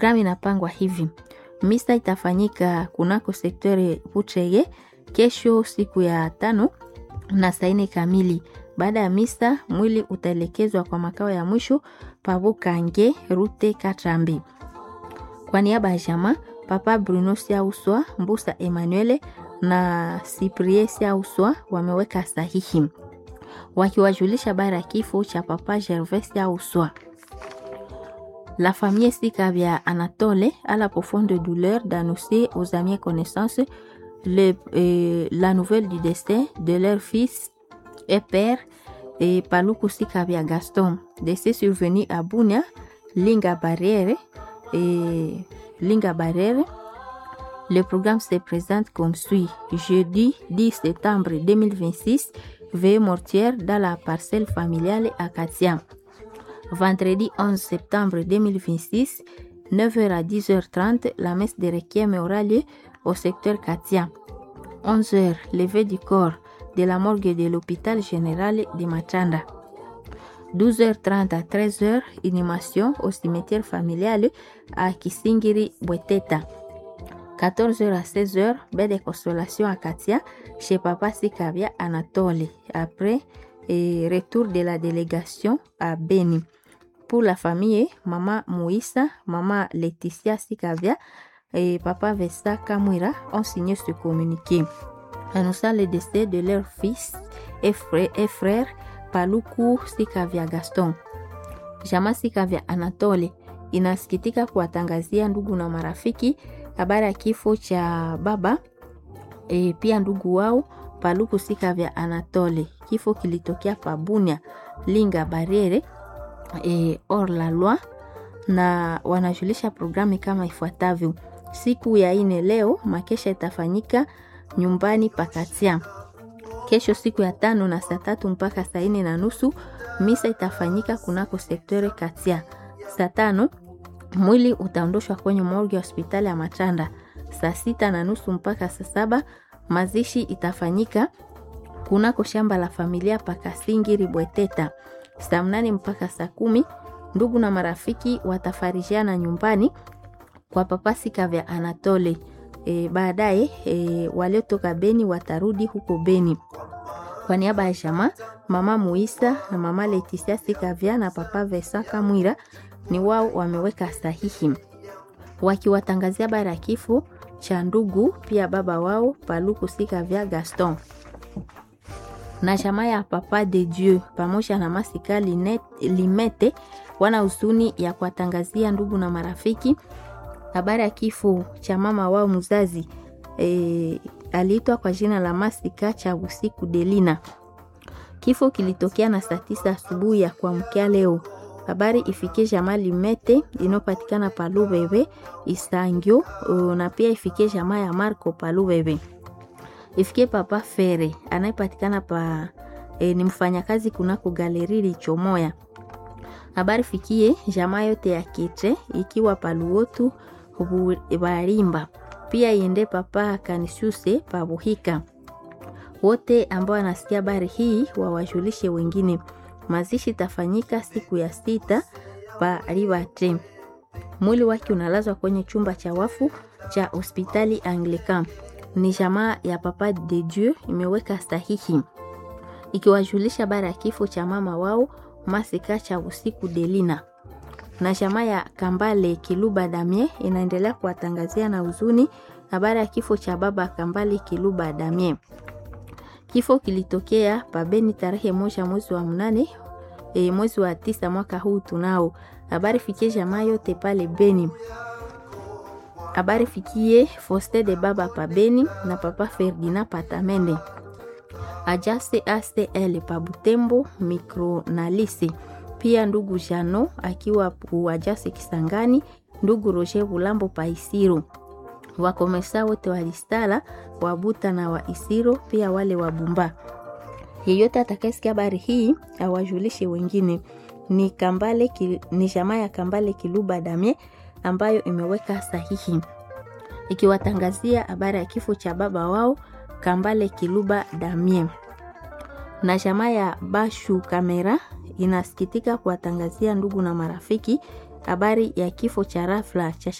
Programu inapangwa hivi: misa itafanyika kunako sektori Butrege kesho siku ya tano na saa nne kamili. Baada ya misa, mwili utaelekezwa kwa makao ya mwisho Pabukange Rute Katrambi. Kwa niaba ya jamaa Papa Bruno Siauswa, Mbusa Emmanuel na Cyprien Siauswa wameweka sahihi wakiwajulisha habari ya kifo cha Papa Gervais Siauswa. La famille Sikavia Anatole a la profonde douleur d'annoncer aux amis et connaissances le, euh, la nouvelle du décès de leur fils et père et Paluku Sikavia Gaston, décès survenu à Bunia, Linga Barriere et Linga Barriere. Le programme se présente comme suit. Jeudi 10 septembre 2026, veillée mortière dans la parcelle familiale à Katia. Vendredi 11 septembre 2026, 9h à 10h30, la messe de requiem aura lieu au secteur Katia. 11h, levée du corps de la morgue de l'hôpital général de Machanda. 12h30 à 13h, inhumation au cimetière familial à Kisingiri Bweteta. 14h à 16h, baie de consolation à Katia chez Papa Sikavia Anatole. Après, et retour de la délégation à Beni. Pour la famille, Maman Moïsa, Maman Laetitia Sikavia et Papa Vesta Kamwira ont signé ce communiqué annonçant le décès de leur fils et frère, et frère Paluku Sikavia Gaston. Jama Sikavia Anatole inasikitika kuwatangazia ndugu na marafiki habari ya kifo cha baba e, pia ndugu wao Paluku Sikavya Anatole. Kifo kilitokea Pabunia Linga Barriere e, or la loi, na wanajulisha programu kama ifuatavyo. Siku ya ine leo makesha itafanyika nyumbani Pakatia. Kesho siku ya tano na saa tatu mpaka saa ine na nusu misa itafanyika kunako sektore Katia. Saa tano mwili utaondoshwa kwenye morgue ya hospitali ya Machanda. Saa sita na nusu mpaka saa saba mazishi itafanyika kunako shamba la familia Pakasingiri Bweteta. Saa mnane mpaka saa kumi ndugu na marafiki watafarijiana nyumbani kwa Papa Sikavya Anatole. E, baadaye e, waliotoka Beni watarudi huko Beni. Kwa niaba ya jamaa mama Muisa na mama Letisia Sikavya na Papa Vesa Kamwira ni wao wameweka sahihi wakiwatangazia habari ya kifo cha ndugu pia baba wao Paluku Sikavya Gaston na jamaa ya Papa de Dieu pamoja na Masika Linet, Limete wana huzuni ya kuwatangazia ndugu na marafiki habari ya kifo cha mama wao mzazi e, aliitwa kwa jina la Masika cha usiku Delina. Kifo kilitokea na saa tisa asubuhi ya kuamkia leo. Habari ifikie jamaa Limete inayopatikana Palubebe Isangio, na pia ifikie jamaa ya Marco Palubebe ifikie papa Fere anayepatikana pa e, ni mfanyakazi kunako galeri Lichomoya. Habari fikie jamaa yote ya Kete ikiwa paluotu Barimba, pia iende papa Kanishuse pabuhika. Wote ambao wanasikia habari hii wawajulishe wengine. Mazishi tafanyika siku ya sita pa Ribate. Mwili wake unalazwa kwenye chumba cha wafu cha hospitali Anglican ni jamaa ya Papa de Dieu imeweka sahihi ikiwajulisha habari ya kifo cha mama wao Masika cha usiku Delina. Na jamaa ya Kambale Kiluba Damie inaendelea kuwatangazia na huzuni habari ya kifo cha baba Kambale Kiluba Damie. Kifo kilitokea pabeni tarehe moja mwezi wa mnane e, mwezi wa tisa mwaka huu tunao. Habari fikie jamaa yote pale Beni habari fikie Foste de baba pa Beni na papa Ferdinand Patamende Ajase ACL pa Butembo Micronalise, pia ndugu Jano akiwa Ajase Kisangani, ndugu Roger Bulambo pa Isiro, wakomesa wote wa Listala Wabuta na wa Isiro, pia wale wa Bumba. Yeyote atakayesikia habari hii awajulishe wengine. Ni Kambale ki, ni jamaa ya Kambale Kiluba Damie ambayo imeweka sahihi ikiwatangazia habari ya kifo cha baba wao Kambale Kiluba Damien. Na jamaa ya Bashu Kamera inasikitika kuwatangazia ndugu na marafiki habari ya kifo cha rafla cha